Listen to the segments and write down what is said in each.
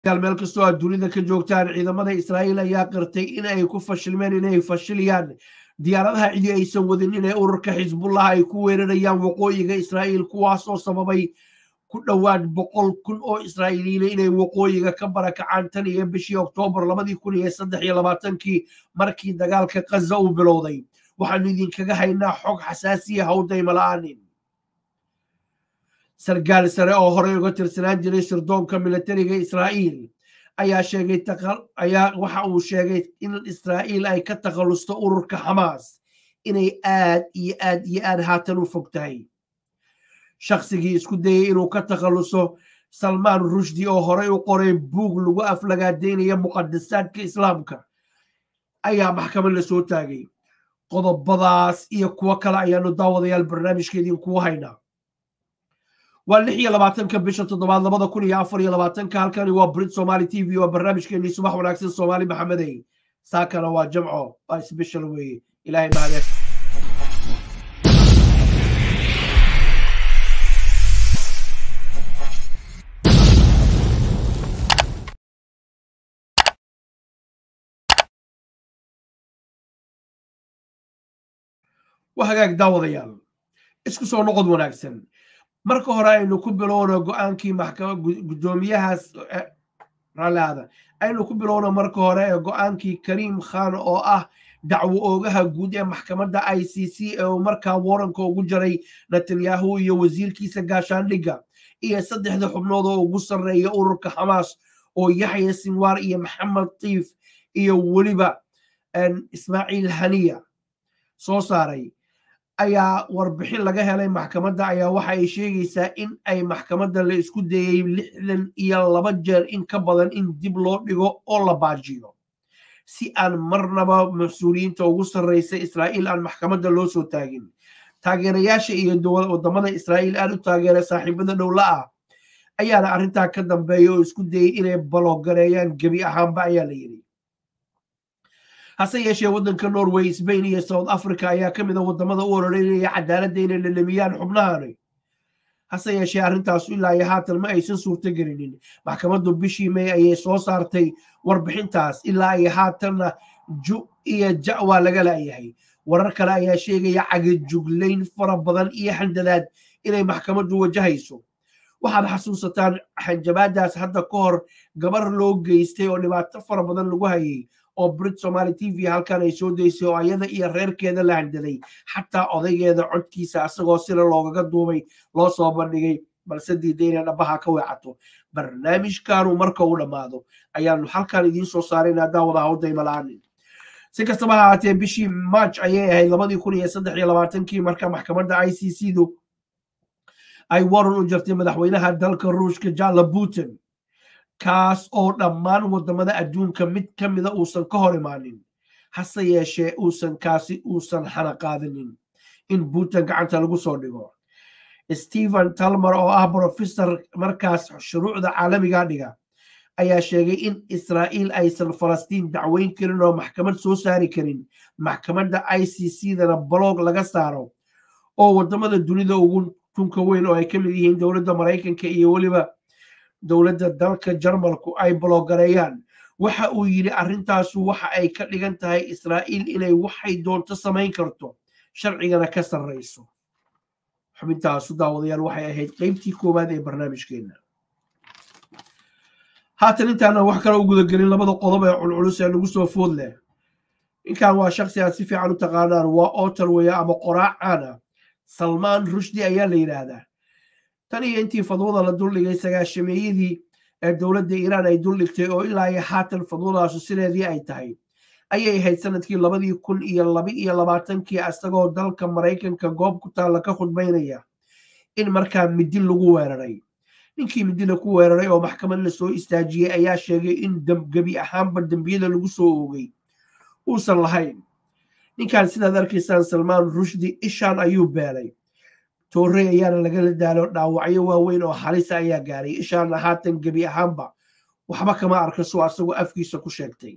meel kastoo aad dunida ka joogtaan ciidamada israa'iil ayaa qirtay in ay ku fashilmeen inay fashiliyaan diyaaradaha cidi aysan wadin inay ururka xisbullah ay ku weerarayaan waqooyiga israa'iil kuwaas oo sababay ku dhowaad boqol kun oo israa'iiliyiina inay waqooyiga ka barakacaan tan iyo bishii oktoobar labadii kun iyo saddex iyo labaatankii markii dagaalka kaza uu bilowday waxaanu idinkaga haynaa xog xasaasiya hawdayma la'aanin sargaal sare oo horey uga tirsanaan jiray sirdoonka militariga israa'iil ayaa sheegay ayaa waxa uu sheegay in israa'iil ay ka takhallusto ururka xamaas inay aad iyo aad iyo aad haatan u fog tahay shaqsigii isku dayay inuu ka takhalluso salmaan rushdi oo horey u qoray buug lagu aflagaadaynaya muqadasaadka islaamka ayaa maxkamad la soo taagay qodobadaas iyo kuwo kale ayaanu daawadayaal barnaamijkeediin kugu haynaa waa lix iyo labaatanka bisha toddobaad labada kun iyo afar iyo labaatanka halkani waa brit somali t v waa barnaamijkeenii subax wanaagsan soomaali maxamedey saakana waa jamco waa sbeshal weeye ilahay mahadee waa hagaag daawadayaal isku soo noqod wanaagsan marka hore aynu ku bilowno go-aankii gudoomiyahaas raalliaada aynu ku bilowno marka hore ee go-aankii kariim khan oo ah dacwo oogaha guud ee maxkamadda i c c ee uu markaa waranka ugu jaray netanyahu iyo wasiirkiisa gaashaandhigga iyo saddexda xubnood oo ugu sarreeya ururka xamaas oo yaxya sinwar iyo maxamed tiif iyo weliba ismaaciil haniya soo saaray ayaa warbixin laga helay maxkamadda ayaa waxa ay sheegaysaa in ay maxkamadda la isku dayey lixdan iyo laba jeer in ka badan in dib loo dhigo oo la baajiyo si aan marnaba mas-uuliyiinta ugu sarreysa israa'iil aan maxkamadda loo soo taagin taageerayaasha iyo wadamada israa'iil aad u taageera saaxiibada dhowla ah ayaana arrintaa ka dambeeya oo isku dayey inay baloogareeyaan gebi ahaanba ayaa la yidhi hase yeeshee waddanka norway sbain iyo south africa ayaa ka mid a wadamada u ororeynaya cadaaladda inay lalamiyaan xubnahani hase yeeshee arrintaasu ilaa iyo haatan ma aysan suurto gelinin maxkamaddu bishii may ayay soo saartay warbixintaas ilaa iyo haatanna ju iyo ja waa laga laayahay warar kale ayaa sheegaya cagajuglayn fara badan iyo xandadaad inay maxkamaddu wajahayso waxaad xasuusataan xanjabaadaas hadda ka hor gabar loo geystay oo dhibaato fara badan lagu hayay oo brit somaali t v halkan ay soo daysay oo ayada iyo reerkeeda la handaday xataa odaygeeda codkiisa asagoo sila loogaga duubay loo soo bandhigay balse diiday inay dhabaha ka weecato barnaamijkanu marka uu dhammaado ayaanu halkan idiin soo saaraynaa daawada hawdayma la-aanin si kastaba ha haatee bishii march ayay ahayd labadii kun iyo saddex iyo labaatankii marka maxkamadda i c c du ay waran u jartay madaxweynaha dalka ruushka jala putin kaas oo dhammaan wadamada adduunka mid ka mida uusan ka hor imaanin hase yeeshee uusan kaasi uusan xana qaadinin in putin gacanta lagu soo dhigo stephen talmer oo ah brofesor markaas shuruucda caalamiga dhiga ayaa sheegay in israa'iil aysan falastiin dacweyn karin oo maxkamad soo saari karin maxkamadda i c c dana baloog laga saaro oo wadamada dunida ugu tunka weyn oo ay ka mid yihiin dowladda maraykanka iyo weliba dowladda dalka jarmalku ay baloogareeyaan waxa uu yidhi arrintaasu waxa ay ka dhigan tahay israa'iil inay waxay doonto samayn karto sharcigana ka sarrayso xubintaasu daawadayaal waxay ahayd qeybtii koowaad ee barnaamijkeenna haatan intaana wax kale u gudagelin labada qodob ee culculus ee nagu soo food leh ninkan waa shaksi aad si fiican u taqaanaan waa otarweya ama qoraacaana salmaan rushdi ayaa la yidhaahdaa tan iyo intii fadwada la duldhigay sagaashameeyadii ee dowladda iiraan ay duldhigtay oo ilaa iyo haatan fadwadaasu sideedii ay tahay ayay ahayd sanadkii labadii kun iyo laba iyo labaatankii isagoo dalka maraykanka goob ku taalla ka khudbaynaya in markaa midi lagu weeraray ninkii midina ku weeraray oo maxkamad la soo istaajiyey ayaa sheegay in gebi ahaanba dembiyada lagu soo oogay uusan lahayn ninkan sidaad arkaysaan salmaan rushdi ishaan ayuu beelay toorey ayaana lagala daalo dhaawacyo waaweyn oo halisa ayaa gaaray ishaana haatan gebi ahaanba waxba kama arka soo asagoo afkiisa ku sheegtay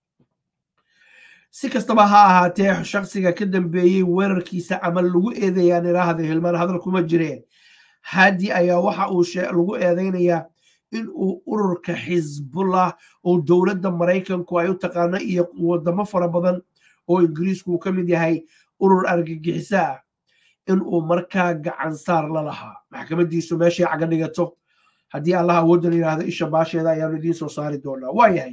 si kastaba ha ahaatee shaksiga ka dambeeyey weerarkiisa ama lagu eedayaan iraahda hilmaan hadal kuma jireen haadi ayaa waxa uu lagu eedaynayaa in uu ururka xisbullah oo dowladda maraykanku ay u taqaano iyo wadamo fara badan oo ingiriisku uu ka mid yahay urur argagixiso ah in uu markaa gacansaar la lahaa maxkamadiisu meeshay caga dhigato haddii allah awoodda la yidhaahdo isha baasheeda ayaanu idiin soo saari doonaa waa yahay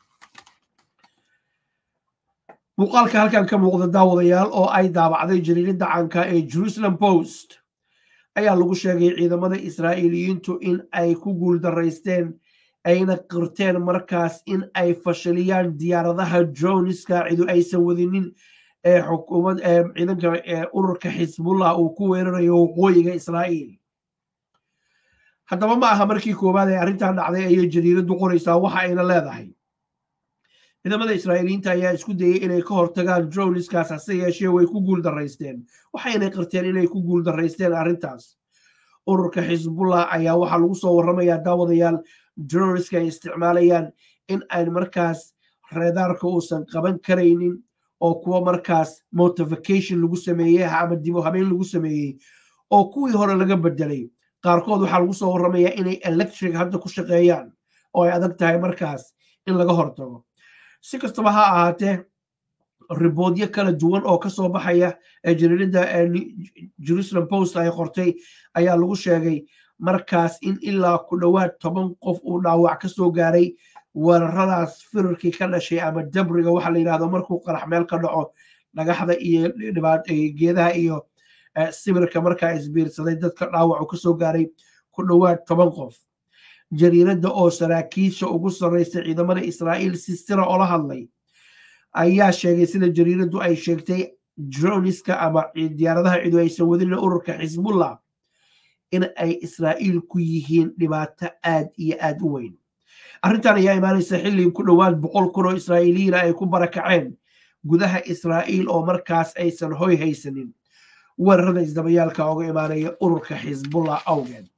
muuqaalka halkan ka muuqda daawadayaal oo ay daabacday jariiradda caanka ee jerusalem post ayaa lagu sheegay ciidamada israa'iiliyiintu in ay ku guuldaraysteen ayna qirteen markaas in ay fashiliyaan diyaaradaha joniska cidu aysan wadinin ee xukuumad ee ciidanka ee ururka xisbullah uu ku weerarayo waqooyiga israa'iil haddaba ma aha markii koowaad ee arrintan dhacday ayay jariiraddu qoraysaa waxa ayna leedahay ciidamada israa'iiliyiinta ayaa isku dayey inay ka hortagaan joniskaas hase yeeshee way ku guuldaraysteen waxayna qirteen inay ku guuldaraysteen arrintaas ururka xisbullah ayaa waxaa lagu soo warramayaa daawadayaal joniska ay isticmaalayaan in ay markaas reedaarka uusan qaban karaynin oo kuwa markaas motification lagu sameeyey ama dibo habeen lagu sameeyey oo kuwii hore laga bedelay qaarkood waxaa lagu soo warramayaa inay electric hadda ku shaqeeyaan oo ay adag tahay markaas in laga hortago si kastaba ha ahaatee riboodyo kala duwan oo ka soo baxaya ee jariiradda jerusalem post ay qortay ayaa lagu sheegay markaas in ilaa ku dhowaad toban qof uu dhaawac ka soo gaaray weeraradaas firarkii ka dhashay ama dabriga waxa la yidhahdo markuu qarax meel ka dhaco dhagaxda iyo geedaha iyo sibirka markaa isbiirsaday dadka dhaawacu ka soo gaaray ku dhowaad toban qof jariiradda oo saraakiisha ugu sarraysa ciidamada israa'iil si sira oola hadlay ayaa sheegay sida jariiraddu ay sheegtay joniska ama diyaaradaha cidu aysan wadinin ururka xisbullah in ay israa'iil ku yihiin dhibaato aad iyo aad u weyn arrintan ayaa imaanaysa xilli ku dhowaad boqol kun oo israa'iiliyiina ay ku barakaceen gudaha israa'iil oo markaas aysan hoy haysanin weerarada isdabayaalka oga imaanaya ururka xisbullah awgeed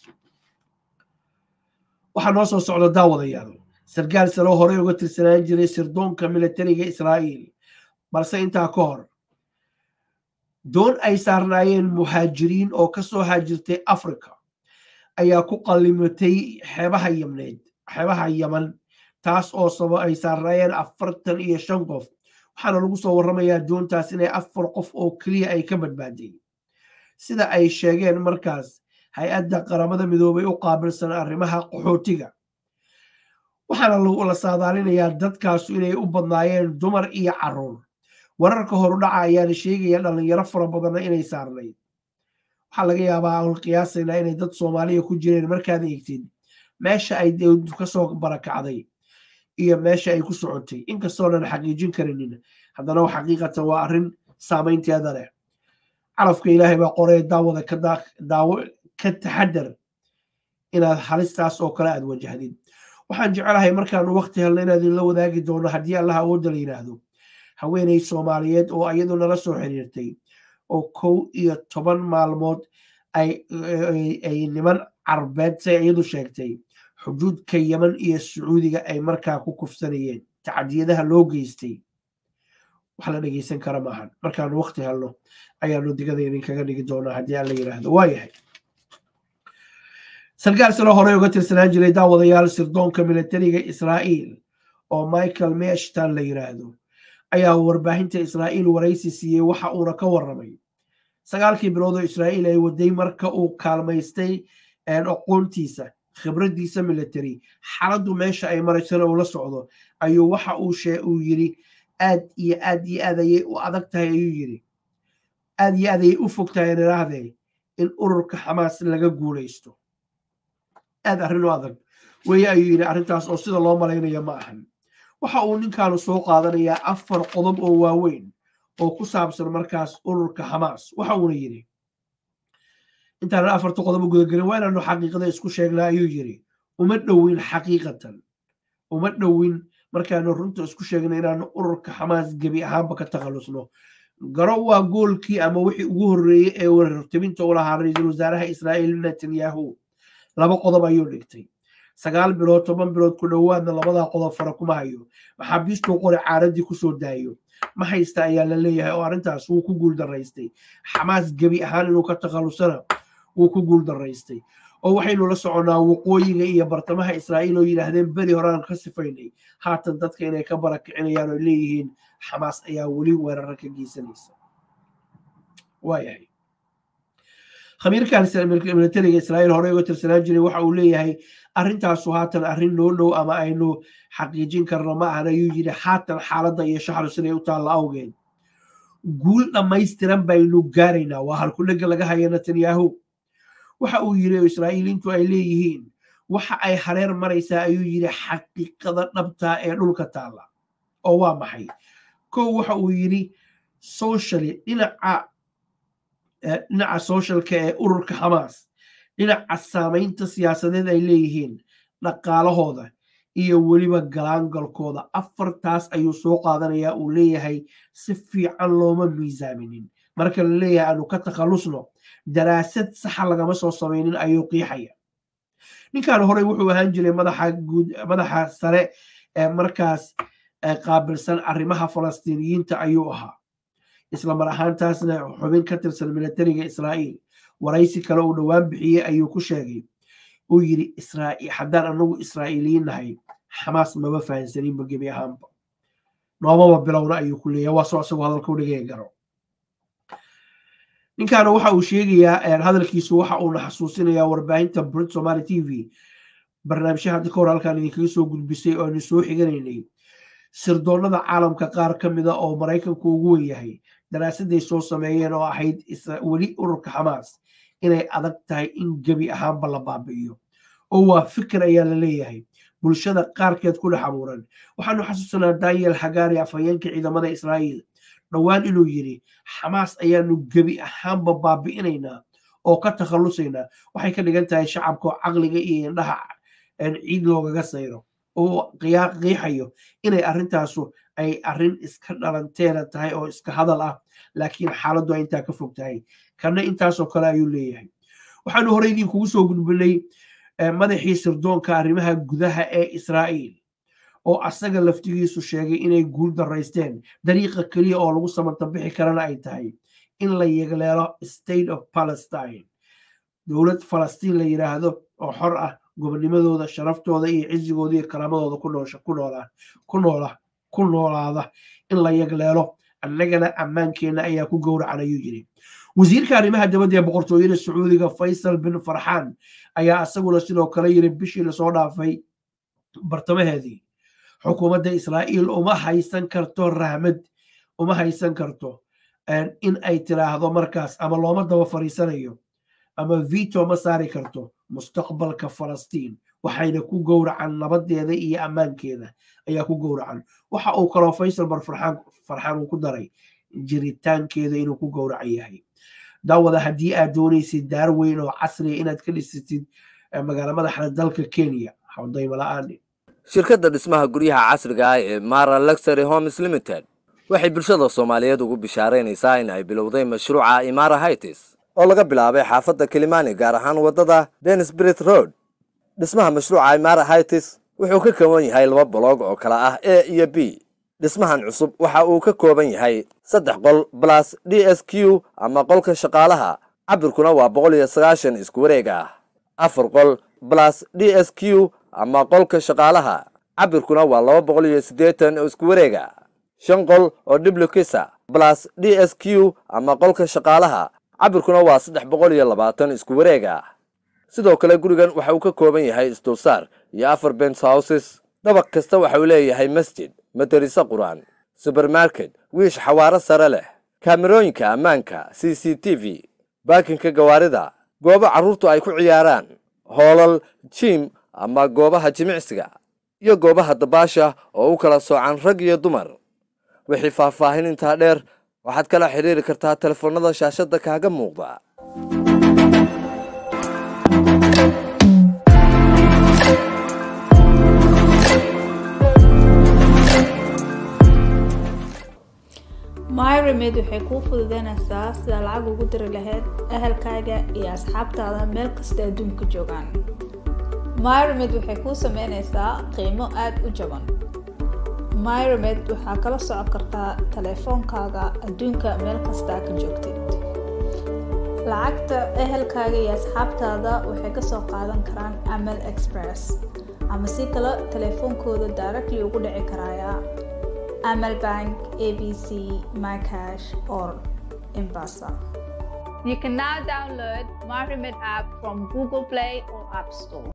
waxaa noo soo socda daawadayaal sarkaal saloo horey uga tirsanaan jiray sirdoonka militariga israa'iil balse intaa ka hor doon ay saarnaayeen muhaajiriin oo ka soo haajirtay africa ayaa ku qallimatay xeebaha yamneed xeebaha yaman taas oo sabo ay saarnaayeen afartan iyo shan qof waxaana lagu soo warramayaa doontaas inay afar qof oo keliya ay ka badbaaday sida ay sheegeen markaas hay-adda qaramada midoobay u qaabilsan arrimaha qaxootiga waxaana la saadaalinayaa dadkaasu inay u badnaayeen dumar iyo caruur wararka horudhaca ayaana sheegaya dhallinyaro fara badanna inay saarnayd waxaa laga yaabaa aan qiyaasaynaa inay dad soomaaliya ku jireen markaad eegtid meesha ay kasoo barakacday iyo meesha ay ku socotay inkastoonan xaqiijin karinin haddana xaqiiqatan waa arrin saamaynteeda leh carafka ilaahay baa qoree daawada daawo ka taxadar inaad halistaas oo kale aad wajahdid waxaan jecelahay markaanu wakti helna inaad idinla wadaagi doono haddii allah awoodda la yidhaahdo haweeney soomaaliyeed oo iyadu nala soo xiriirtay oo kow iyo toban maalmood ay niman carbeed say iyadu sheegtay xuduudka yeman iyo sacuudiga ay markaa ku kufsanayeen tacadiyadaha loo geystay wax la dhegeysan kara maahan markaanu wakti helno ayaanu digada idinkaga dhigi doonaa haddii aan la yidhaahdo waa yahay sarkaal salo horey uga tirsanaan jiray daawadayaal sirdoonka militariga israa'iil oo michael meshtan la yidhaahdo ayaa warbaahinta israa'iil waraysi siiyey waxa uuna ka warramay sagaalkii bilood oo israa'iil ay waday marka uu kaalmaystay aqoontiisa khibraddiisa military xaaladdu meesha ay maraysana uu la socdo ayuu waxa uu yidhi aad iyo aad iyo aad ayay u adag tahay ayuu yidhi aad iyo aad ayay u fog tahay nidhaahdee in ururka xamaas laga guulaysto aad arrin u adag weye ayuu yidhi arrintaas oo sida loo malaynaya ma ahan waxa uu ninkaanu soo qaadanayaa afar qodob oo waaweyn oo ku saabsan markaas ururka xamaas waxa uuna yidhi intaanan afarta qodob u gudagelin waa inaanu xaqiiqada isku sheegnaa ayuu yidhi uma dhowin xaqiiqatan uma dhowin markaanu runta isku sheegna inaanu ururka xamaas gebi ahaanba ka takhallusno garo waa goolkii ama wixii ugu horreeyey ee warartabinta u lahaa ra-iisul wasaaraha israa'iil netanyahu laba qodob ayuu dhigtay sagaal bilood toban bilood ku dhowaadna labadaa qodob fara kuma hayo maxaabiistuu qori caaradii kusoo daayo ma haysta ayaa la leeyahay oo arrintaas wuu ku guul daraystay xamaas gebi ahaan inuu ka takhallusana wuu ku guul daraystay oo waxaynu la soconnaa waqooyiga iyo bartamaha israa'iil oo yidhaahdeen beri horaan ka sifaynay haatan dadka inay ka barakicinayaan oo leeyihiin xamaas ayaa weli weerara ka geysanaysa waayahay khamiirkan militariga israa'iil horey uga tirsanaan jiray waxa uu leeyahay arrintaasu haatan arrin noo dhow ama aynu xaqiijin karno ma ahan ayuu yidhi haatan xaaladda iyo shaxru siday u taalla awgeed guul dhammaystiran baynu gaaraynaa waa halkudhega laga haya netanyahu waxa uu yidhi oo israa'iiliintu ay leeyihiin waxa ay hareer maraysaa ayuu yidhi xaqiiqada dhabtaa ee dhulka taalla oo waa maxay kow waxa uu yidhi socially dhinaca dhinaca socialka ee ururka xamaas dhinaca saamaynta siyaasadeed ay leeyihiin dhaqaalahooda iyo weliba galaangalkooda afartaas ayuu soo qaadanayaa uu leeyahay si fiican looma miisaaminin marka la leeyahay aanu ka takhallusno daraasad saxa lagama soo samaynin ayuu qiixaya ninkan horey wuxuu ahaan jiray madaxa sare ee markaas qaabilsan arrimaha falastiiniyiinta ayuu ahaa isla mar ahaantaasna xubin ka tirsan militariga israa'iil waraysi kale uu dhowaan bixiyey ayuu ku sheegay uu yidhi haddaan anagu israa'iiliyiin nahay xamaas maba fahansaninba gebi ahaanba noomaba bilowna ayuu ku leeyahay waa soo isagoo hadalka u dhigaya garo ninkaana waxa uu sheegayaa hadalkiisu waxa uuna xasuusinayaa warbaahinta brit somaali t v barnaamijya hadda ka hor halkaan idinkaga soo gudbisay oo aynu soo xiganaynay sirdoonnada caalamka qaar ka mida oo maraykanku ugu wen yahay daraasaday soo sameeyeen oo ahayd weli ururka xamaas inay adag tahay in gebi ahaanba la baabi'iyo oo waa fikir ayaa la leeyahay bulshada qaarkeed ku dhex abuuran waxaanu xasuusanaa daniel hagari afhayeenka ciidamada israa'iil dhowaan inuu yidhi xamaas ayaanu gebi ahaanba baabi'inaynaa oo ka takhallusaynaa waxay ka dhigan tahay shacabka oo caqliga iyo indhaha ciid loogaga sayro oo qiixayo inay arrintaasu ay arrin iska dhalanteeda tahay oo iska hadal ah laakiin xaaladdu ay intaa ka fog tahay kana intaasoo kale ayuu leeyahay waxaanu horey idinkugu soo gudbinay madaxii sirdoonka arrimaha gudaha ee israa'iil oo asaga laftigiisu sheegay inay guul daraysteen dariiqa keliya oo lagu samartabixi karana ay tahay in la yegleelo state of palestine dowlad falastiin la yidhaahdo oo xor ah gobonimadooda sharaftooda iyo cizigooda iyo karaamadooda ku noola ku noolaada in la yegleelo annagana ammaankeenna ayaa ku gowracan ayuu yidhi wasiirka arrimaha dibadda ee boqortooyada sacuudiga faysal bin farxaan ayaa isaguna sidoo kale yiri bishii lasoo dhaafay bartamaheedii xukuumadda israa'iil uma haysan karto rahmad uma haysan karto in ay tiraahdo markaas ama looma daba fariisanayo ama vito ma saari karto mustaqbalka falastiin waxayna ku gowracan nabadeeda iyo ammaankeeda ayaa ku gowracan waxa uu kaloo faysal bar farxaan uu ku daray jiritaankeeda inuu ku gowracan yahay daawada haddii aad doonaysid daar weyn oo casriya inaad ka dhisatid magaala madaxda dalka kenya hawdayma la-aan shirkadda dhismaha guryaha casriga ah ee mara luxury homes limited waxay bulshada soomaaliyeed ugu bishaaraynaysaa in ay bilowday mashruuca imara hightis oo laga bilaabay xaafadda kilimani gaar ahaan waddada denisbrit road dhismaha mashruuca imara hightis wuxuu ka kooban yahay laba boloog oo kala ah a iyo b dhismahan cusub waxa uu ka kooban yahay saddex qol balas d s q ama qolka shaqaalaha cabirkuna waa boqol iyo sagaashan isku wareeg ah afar qol balas d s q ama qolka shaqaalaha cabirkuna waa laba boqol iyo siddeetan oo isku wareega shan qol oo diblukisa balas d s q ama qolka shaqaalaha cabirkuna waa saddex boqol iyo labaatan isku wareega sidoo kale gurigan waxa uu ka kooban yahay isdulsaar iyo afar bens houses dabaq kasta waxa uu leeyahay masjid madariso qur-aan subermarket wiish xawaaro sare leh kaamerooyinka ammaanka c c t v baakinka gawaarida goobo carruurtu ay ku ciyaaraan hoolal jiim ama goobaha jimicsiga iyo goobaha dabaasha oo u kala soocan rag iyo dumar wixii faahfaahin intaa dheer waxaad kala xidhiiri kartaa telefoonnada shaashadda kaaga muuqda myremed waxay kuu fududeynaysaa sidaa lacag ugu diri lahayd ahalkaaga iyo asxaabtaada meel kasta adduunka joogaan myremed waxay kuu sameynaysaa qiimo aada u jaban myremed waxaa kala socon kartaa taleefoonkaaga adduunka meel kastaa ka joogtid lacagta ehelkaaga iyo asxaabtaada waxay kasoo qaadan karaan amal express ama si kale telefoonkooda directly ugu dhici karaya amal bank abc mycash or embasa You can now download MyRemit app from Google Play or App Store.